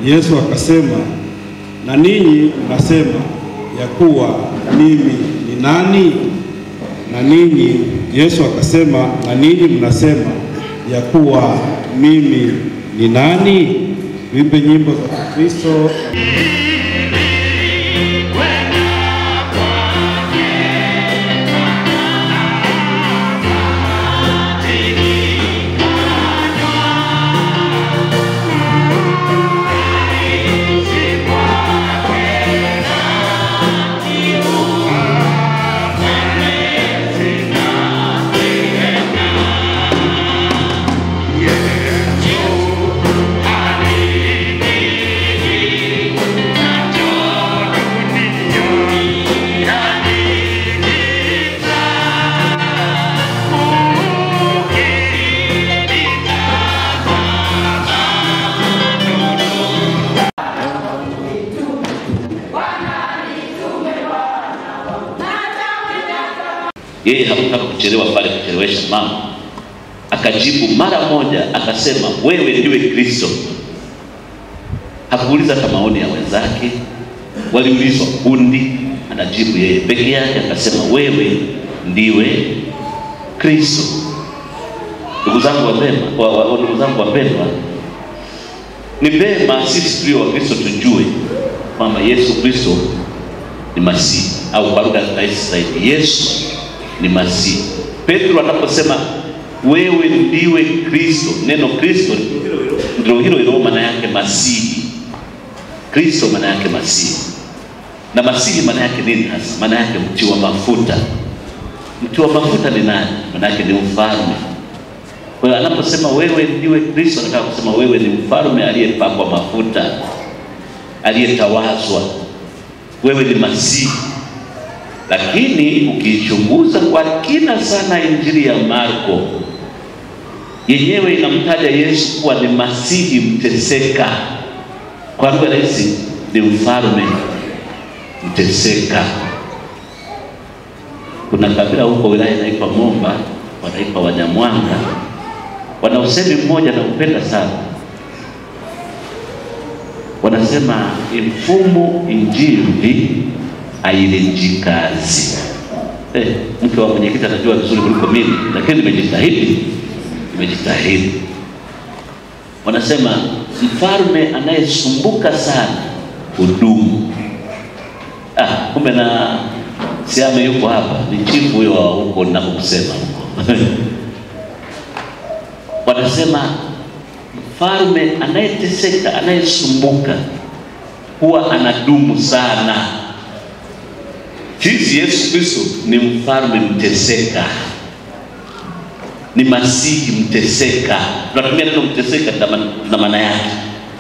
Yesu akasema, na ninyi mnasema ya kuwa mimi ni nani? Na ninyi, Yesu akasema, na ninyi mnasema ya kuwa mimi ni nani? Tuimbe nyimbo za Kristo. Yeye hakutaka kuchelewa pale, kuchelewesha mama, akajibu mara moja akasema, wewe ndiwe Kristo. Hakuuliza hata maoni ya wenzake, waliulizwa kundi, anajibu yeye peke yake, akasema wewe ndiwe Kristo. Ndugu zangu wapendwa, wa- wa- ndugu zangu wapendwa, ni vema sisi tulio Wakristo tujue kwamba Yesu Kristo ni Masihi, au kwa lugha rahisi zaidi, Yesu ni Masihi. Petro anaposema wewe ndiwe Kristo, neno Kristo ndio hilo hilo maana yake Masihi. Kristo maana yake Masihi, na Masihi maana yake nini hasa? Maana yake mti wa mafuta. Mti wa mafuta ni nani? Maana yake ni mfalme. Kwa hiyo anaposema wewe ndiwe Kristo, anataka kusema wewe ni mfalme aliyepakwa mafuta, aliyetawazwa. Wewe ni Masihi. Lakini ukiichunguza kwa kina sana Injili ya Marko yenyewe inamtaja Yesu kuwa ni Masihi mteseka. Kwa lugha rahisi, ni mfalme mteseka. Kuna kabila huko wilaya inaitwa Momba, wanaitwa Wanyamwanga, wana usemi mmoja naupenda sana, wanasema imfumu injili ailinjikazi. Eh, mke wa mwenyekiti anajua vizuri kuliko mimi, lakini nimejitahidi, nimejitahidi. Wanasema mfalme anayesumbuka sana hudumu. Ah, kumbe na Siame yuko hapa, ni chifu huyo wa huko ninakokusema huko wanasema mfalme anayeteseka, anayesumbuka huwa anadumu sana. Sisi Yesu Kristo ni mfalme mteseka, ni masihi mteseka. Tunatumia neno mteseka, na maana yake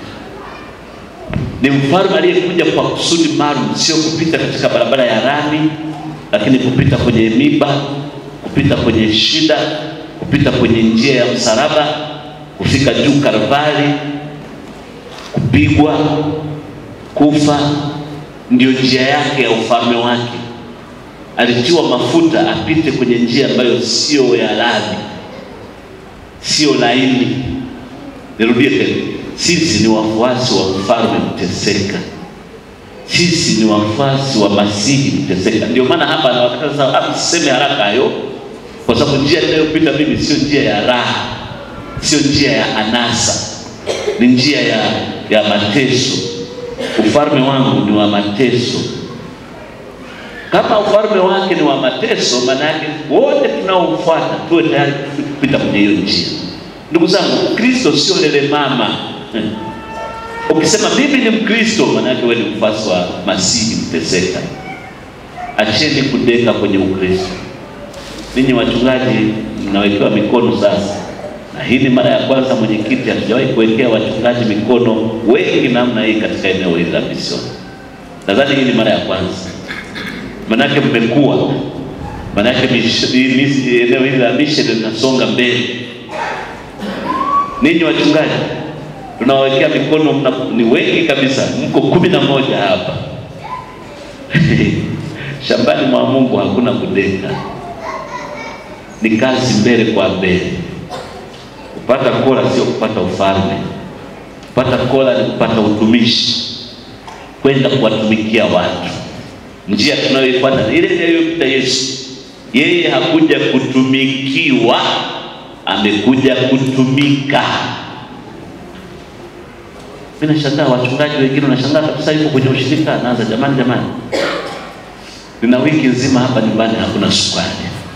ni mfalme aliyekuja kwa kusudi maalum, sio kupita katika barabara ya rami, lakini kupita kwenye miba, kupita kwenye shida, kupita kwenye njia ya msalaba, kufika juu Kalvari, kupigwa, kufa, ndio njia yake ya ufalme wake. Alitiwa mafuta apite kwenye njia ambayo sio ya rami, sio laini. Nirudie tena, sisi ni wafuasi wa mfalme mteseka, sisi ni wafuasi wa masihi mteseka. Ndio maana hapa anawakataza msiseme haraka hayo, kwa sababu njia inayopita mimi sio njia ya raha, sio njia ya anasa, ni njia ya, ya mateso. Ufalme wangu ni wa mateso. Kama ufalme wake ni wa mateso, maana yake wote tunaomfuata tuwe tayari kupita kwenye hiyo njia. Ndugu zangu, Kristo sio lele mama. Ukisema mimi ni Mkristo, maana yake wewe ni mfuasi wa Masihi mteseka. Acheni kudeka kwenye Ukristo. Ninyi wachungaji mnawekewa mikono sasa, na hii ni mara ya kwanza mwenyekiti, hatujawahi kuwekea wachungaji mikono wengi namna hii katika eneo hili la misioni. Nadhani hii ni mara ya kwanza, manake mmekuwa, manake eneo hili la misheni linasonga mbele. Ninyi wachungaji tunawawekea mikono mna, ni wengi kabisa, mko kumi na moja hapa shambani mwa Mungu hakuna kudeka, ni kazi mbele kwa mbele. Kupata kola sio kupata ufalme. kupata kola ni kupata utumishi, kwenda kuwatumikia watu. Njia tunayoifuata ni ile ile aliyopita Yesu. Yeye hakuja kutumikiwa, amekuja kutumika. Mimi nashangaa wachungaji wengine, wanashangaa kabisa, yuko kwenye ushirika, anaanza jamani, jamani, nina wiki nzima hapa nyumbani hakuna sukari.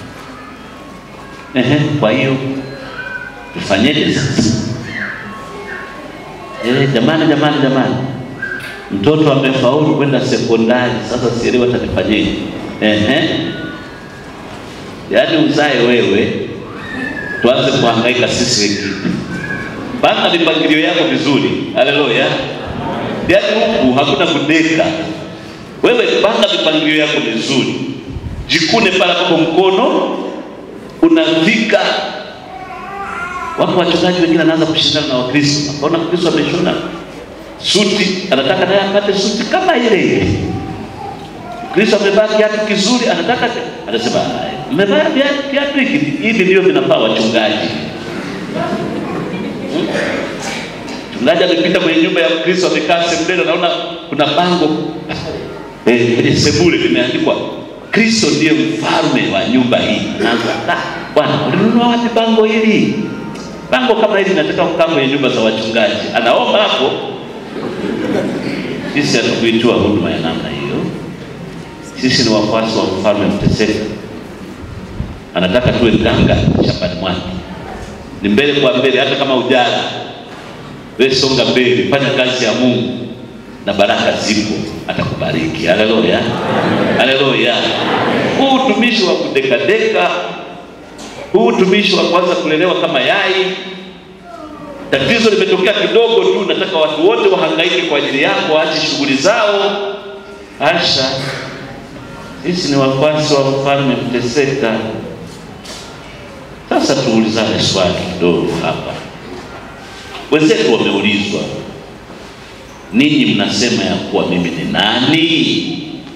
Ehe, kwa hiyo tufanyeje sasa? Eh, jamani, jamani, jamani, mtoto amefaulu kwenda sekondari, sasa sielewi atanifanyeje? Ehe, yaani uzae wewe, tuanze kuhangaika sisi wengine. Panga mipangilio yako vizuri. Haleluya! Yaani huku hakuna kudeka. Wewe panga mipangilio yako vizuri, jikune pale ambapo mkono unafika. Wako wachungaji wengine anaanza kushindana na Wakristo, akaona Kristo ameshona suti, anataka naye apate suti kama ile ile. Kristo amevaa kiatu kizuri, anataka anasema, mmevaa kiatu hiki, hivi ndio vinafaa wachungaji. Mchungaji amepita kwenye nyumba ya Kristo, amekaa sebuleni, anaona kuna bango eh, kwenye sebule limeandikwa Kristo ndiye mfalme wa nyumba hii. Anaanza, "Ah, bwana, ulinunua wapi bango hili? Bango kama hili nataka kukaa kwenye nyumba za wachungaji." Anaomba hapo. Sisi hatukuitiwa huduma ya namna hiyo. Sisi ni wafuasi wa mfalme mteseka, anataka tuwe ganga shambani mwake, ni mbele kwa mbele, hata kama ujana wewe songa mbele, fanya kazi ya Mungu na baraka zipo, atakubariki. Haleluya, haleluya. Huu utumishi wa kudekadeka, huu utumishi wa kwanza kulelewa kama yai, tatizo limetokea kidogo tu, nataka watu wote wahangaike kwa ajili yako, waache shughuli zao. Asha, sisi ni wafuasi wa mfalme mteseka. Sasa tuulizane swali kidogo hapa. Wenzetu wameulizwa, ninyi mnasema ya kuwa mimi ni nani?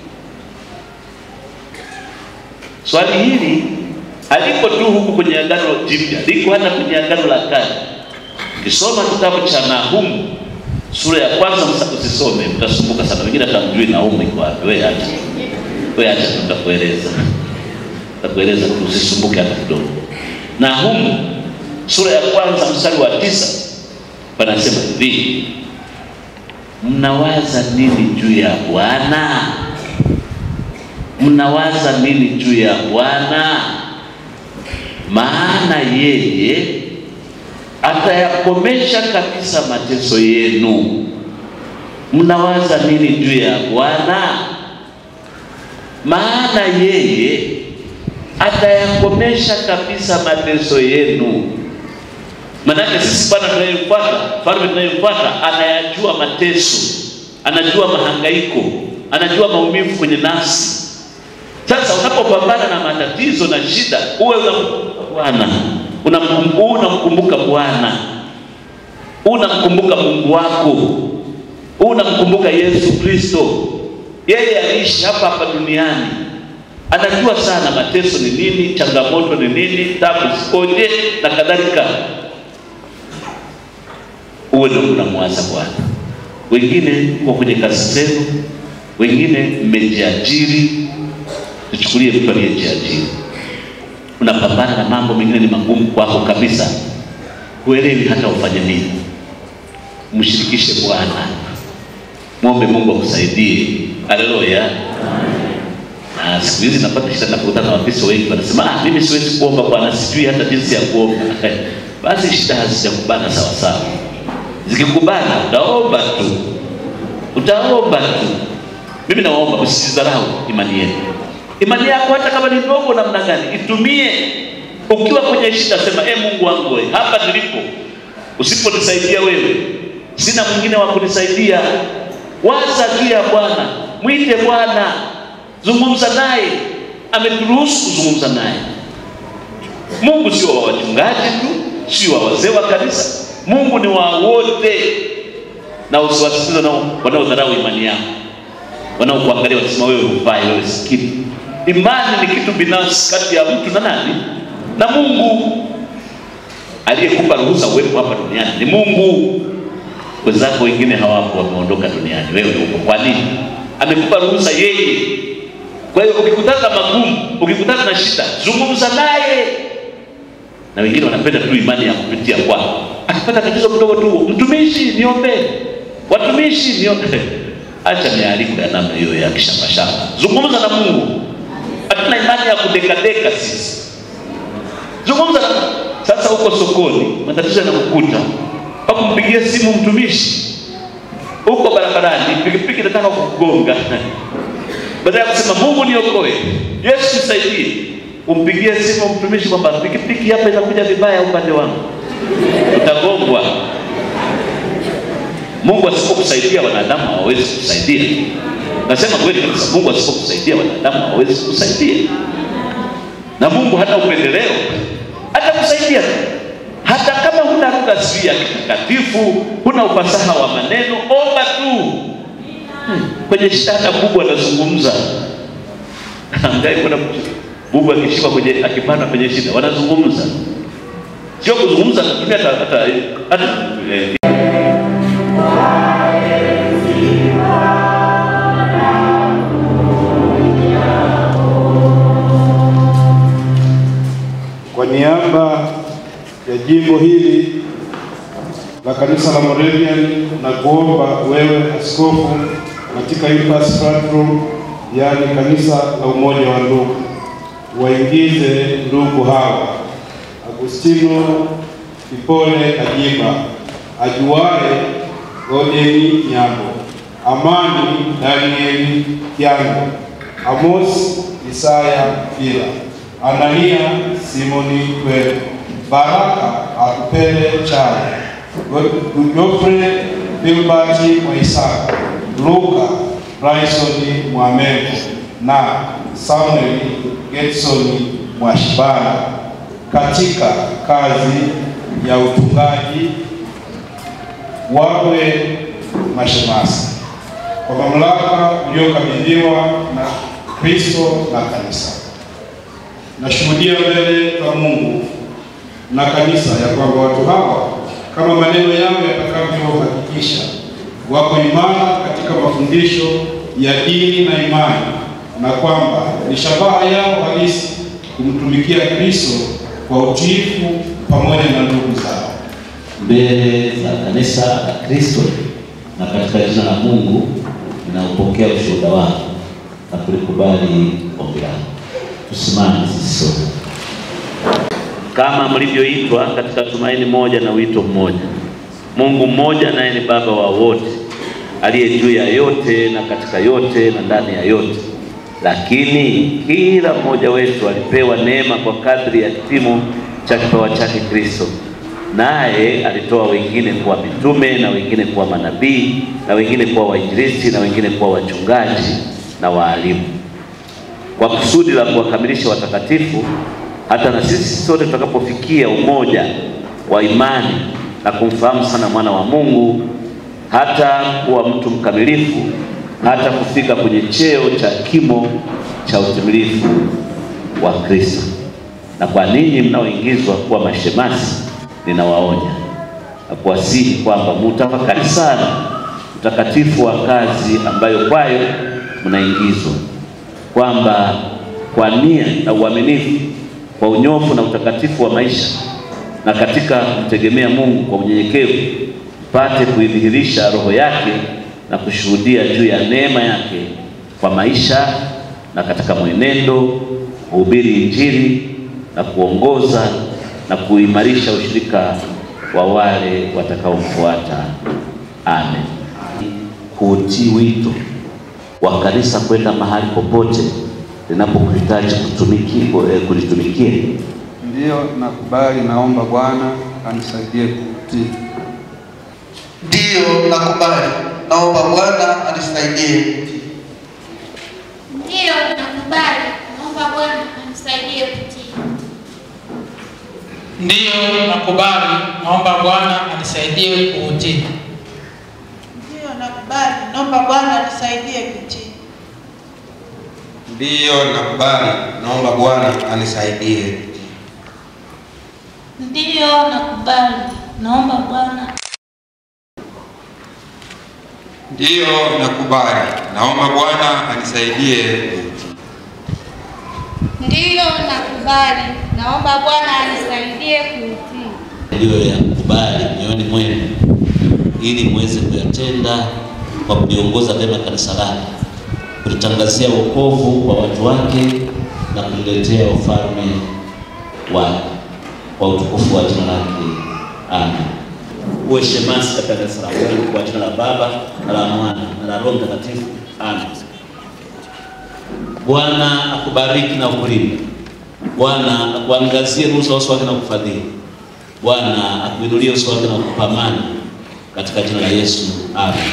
Swali hili haliko tu huku kwenye Agano Jipya, liko hata kwenye Agano la Kale. Ukisoma kitabu cha Nahumu sura ya kwanza, msa usisome, mtasumbuka sana. Wengine hatamjui Nahumu iko wapi. Wewe acha, wewe acha, tutakueleza, tutakueleza tu, usisumbuke hata kidogo. Nahumu sura ya kwanza mstari wa tisa panasema hivi, mnawaza nini juu ya Bwana? Mnawaza nini juu ya Bwana? Maana yeye atayakomesha kabisa mateso yenu. Mnawaza nini juu ya Bwana? Maana yeye atayakomesha kabisa mateso yenu. Manake sisi Bwana tunayemfuata, mfalme tunayemfuata, anayajua mateso, anajua mahangaiko, anajua maumivu kwenye nafsi. Sasa unapopambana na matatizo na shida, uwe unamkumbuka Bwana, unamkumbuka unamkumbuka Bwana, unamkumbuka Mungu wako, unamkumbuka Yesu Kristo. Yeye aliishi hapa hapa duniani, anajua sana mateso ni nini, changamoto ni nini, tabu zikoje na kadhalika uwe ndio unamwaza Bwana. Wengine kwa kwenye kazi zenu, wengine mmejiajiri. Tuchukulie mtu aliyejiajiri, unapambana na mambo mengine ni magumu kwako kabisa, huelewi hata ufanye nini. Mshirikishe Bwana, mwombe Mungu akusaidie. Haleluya. Na siku hizi napata shida napokutana na Wakristo wengi wanasema, ah, mimi siwezi kuomba Bwana, sijui hata jinsi ya kuomba. Basi shida hazijakubana sawa sawa zikikubana utaomba tu, utaomba tu. Mimi nawaomba msizidharau imani yenu. Imani yako hata kama ni ndogo namna gani, itumie. Ukiwa kwenye shida, sema e, Mungu wangu wewe, hapa nilipo, usiponisaidia wewe, sina mwingine wa kunisaidia. Waza juu ya Bwana, mwite Bwana, zungumza naye. Ameturuhusu kuzungumza naye. Mungu sio wa wachungaji tu, sio wa wazee wa kanisa Mungu ni wa wote, na usiwasikize nao wanaodharau imani yako, wanaokuangalia wasema wewe hufai, wewe si kitu. Imani ni kitu binafsi kati ya mtu na nani? Na Mungu. Aliyekupa ruhusa uwepo hapa duniani ni Mungu. wenzako wengine hawapo, wameondoka duniani, wewe uko. Kwa nini? Amekupa ruhusa yeye. Kwa hiyo ukikutana na magumu, ukikutana na shida, zungumza naye. Na wengine wanapenda tu imani ya kupitia kwako. Akipata tatizo kidogo tu, mtumishi, niombee, watumishi, niombee. Acha mialiko ya namna hiyo ya kishambashamba, zungumza na Mungu. Hatuna imani ya kudekadeka sisi, zungumza na sasa. Huko sokoni matatizo yanakukuta, pakumpigia simu mtumishi, huko barabarani, pikipiki nataka kukugonga badala ya kusema Mungu niokoe, Yesu nisaidie, umpigie simu mtumishi kwamba pikipiki hapa inakuja vibaya upande wangu, utagongwa. Mungu asipokusaidia wanadamu hawawezi kukusaidia. Nasema kweli kabisa, Mungu asipokusaidia wanadamu hawawezi kukusaidia, na Mungu hana upendeleo, atakusaidia tu hata kama huna lugha sijui ya kitakatifu, huna ufasaha wa maneno, omba tu kwenye shida hata bubu anazungumza. Angai kuna bubu akishika kwenye akipanda kwenye shida wanazungumza, sio kuzungumza, anatumia hata hata hata eh, Kwa niaba ya jimbo hili la kanisa la Moravian na kuomba wewe askofu katika Impasse Platform, yaani kanisa la umoja wa ndugu, waingize ndugu hawa Agustino Ipole Kajiba, ajuae Godeni Nyambo, Amani Danieli Kiango, Amos Isaya Fila, Anania Simoni Kwele, Baraka Akupele Chaya, Godfrey Filbert Mwaisaka, Luka Bryson Mwamengo na Samuel Getson Mwashibana katika kazi ya utungaji wawe mashemasi kwa mamlaka uliokabidhiwa na Kristo na kanisa. Nashuhudia mbele za Mungu na kanisa ya kwamba watu hawa kama maneno yao yatakavyohakikisha wako imara katika mafundisho ya dini na imani, na kwamba ni shabaha yao halisi kumtumikia Kristo kwa utiifu pamoja na ndugu zao mbele za kanisa la Kristo na katika jina la Mungu ninaupokea ushuhuda wako na kulikubali ombi lako. Tusimame sisi sote kama mlivyoitwa katika tumaini moja na wito mmoja. Mungu mmoja naye ni Baba wa wote, aliye juu ya yote na katika yote na ndani ya yote. Lakini kila mmoja wetu alipewa neema kwa kadri ya kipimo cha kipawa chake Kristo. Naye alitoa wengine kuwa mitume na wengine kuwa manabii na wengine kuwa wainjilisti na wengine kuwa wachungaji na waalimu, kwa kusudi la kuwakamilisha watakatifu, hata na sisi sote tutakapofikia umoja wa imani na kumfahamu sana mwana wa Mungu, hata kuwa mtu mkamilifu, hata kufika kwenye cheo cha kimo cha utimilifu wa Kristo. Na kwa ninyi mnaoingizwa kuwa mashemasi, ninawaonya na kuwasihi kwamba mutafakari sana utakatifu wa kazi ambayo kwayo mnaingizwa, kwamba kwa nia na uaminifu, kwa unyofu na utakatifu wa maisha, na katika kumtegemea Mungu kwa unyenyekevu, mpate kuidhihirisha roho yake na kushuhudia juu ya neema yake kwa maisha na katika mwenendo, kuhubiri Injili na kuongoza na kuimarisha ushirika wa wale watakaomfuata. Amen. Kuutii wito wa kanisa kwenda mahali popote linapokuhitaji kutumiki eh, kulitumikia. Ndiyo, nakubali. Naomba Bwana anisaidie kutii. Ndiyo, nakubali. Naomba Bwana anisaidie kutii. Ndiyo, nakubali. Naomba Bwana anisaidie kutii. Ndiyo, nakubali. Naomba Bwana anisaidie kuutii. Ndiyo, nakubali. Naomba Bwana anisaidie kutii. Ndiyo, nakubali. Naomba Bwana anisaidie. Ndiyo, nakubali. Naomba Bwana Ndiyo, nakubali. Naomba Bwana anisaidie kutii. Ndiyo, nakubali. Naomba Bwana anisaidie kuutii. mliyoyakubali mioyoni mwenu ili muweze kuyatenda kwa kuliongoza vyema kanisa lake, kulitangazia wokovu kwa watu wake na kuliletea ufalme wake kwa utukufu wa jina lake. Amen. Uwe shemasi katika kanisa la Mungu kwa jina la Baba na la Mwana na la Roho Mtakatifu. Amen. Bwana akubariki na kukulinda. Bwana akuangazie nuru za uso wake na kukufadhili. Bwana akuinulie uso wake na kukupa amani katika jina la Yesu. Amen.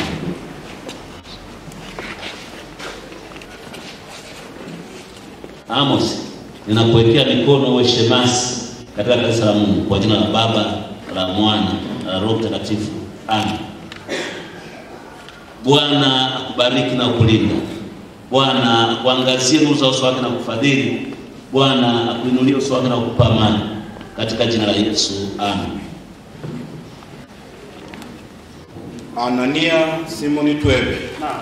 Amos, ninakuwekea mikono uwe shemasi katika kanisa la Mungu kwa jina la Baba na la Mwana na la Roho Mtakatifu. Amen. Bwana akubariki na kukulinda. Bwana akuangazie nuru za uso wake na kukufadhili. Bwana akuinulie uso wake na kukupa amani katika jina la Yesu. Amen. Anania Simoni Twebe.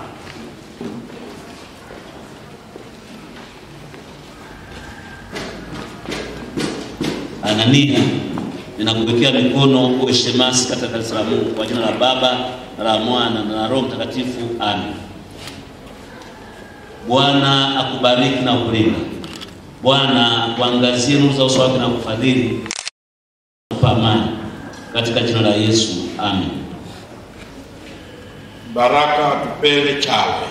Anania, ninakuwekea mikono uwe shemasi katika kanisa la Mungu kwa jina la Baba na la Mwana na la Roho Mtakatifu. Amen. Bwana akubariki na kukulinda. Bwana akuangazie nuru za uso wake na kufadhili kupa amani katika jina la Yesu. Amen. Baraka Tupele Chale.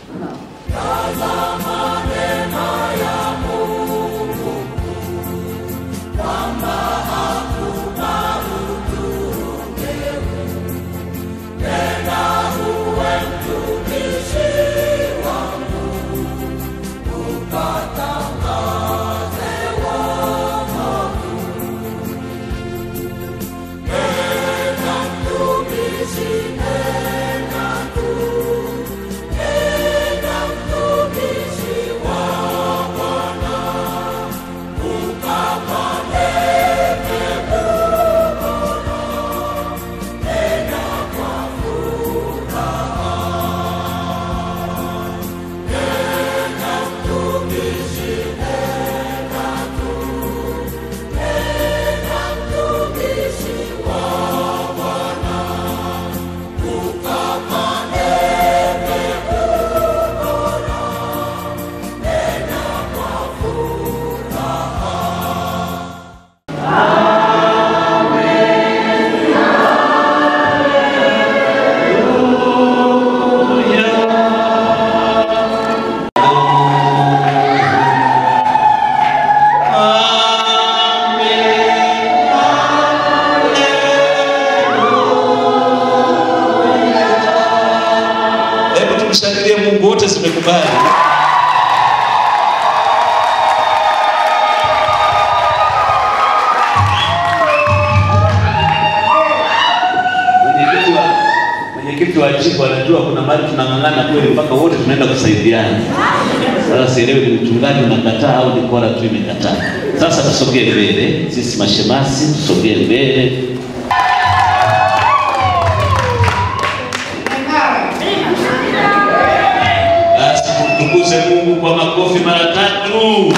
Hebu tumshangilie Mungu, wote zimekubali. Mwenyekiti wa mwenyekiti wa jimbo anajua kuna mahali tunang'ang'ana kweli mpaka wote tunaenda kusaidiana. Sasa sielewi ni mchungaji unakataa au ni kora tu imekataa. Sasa tusogee mbele, sisi mashemasi tusogee mbele. Basi tumtukuze Mungu kwa makofi mara tatu.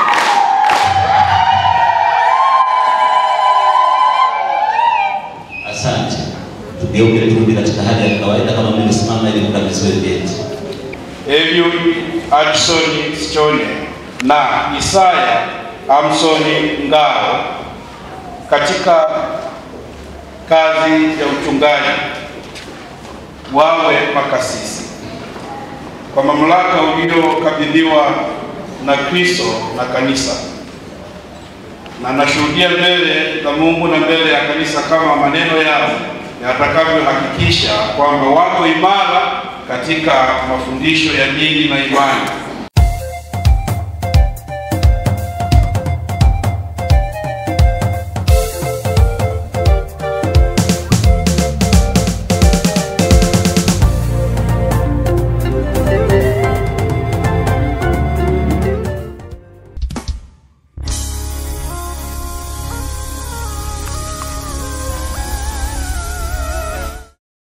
Asante. Tugeuke turudi katika hali ya kawaida kama mlivyosimama ili mkabidhiwe vyeti. Eliud Adson Sichone na Isaya Amsoni Ngao katika kazi ya uchungaji wawe makasisi kwa mamlaka uliokabidhiwa na Kristo na kanisa, na nashuhudia mbele za Mungu na mbele ya kanisa kama maneno yao yatakavyohakikisha kwamba wako imara katika mafundisho ya dini na imani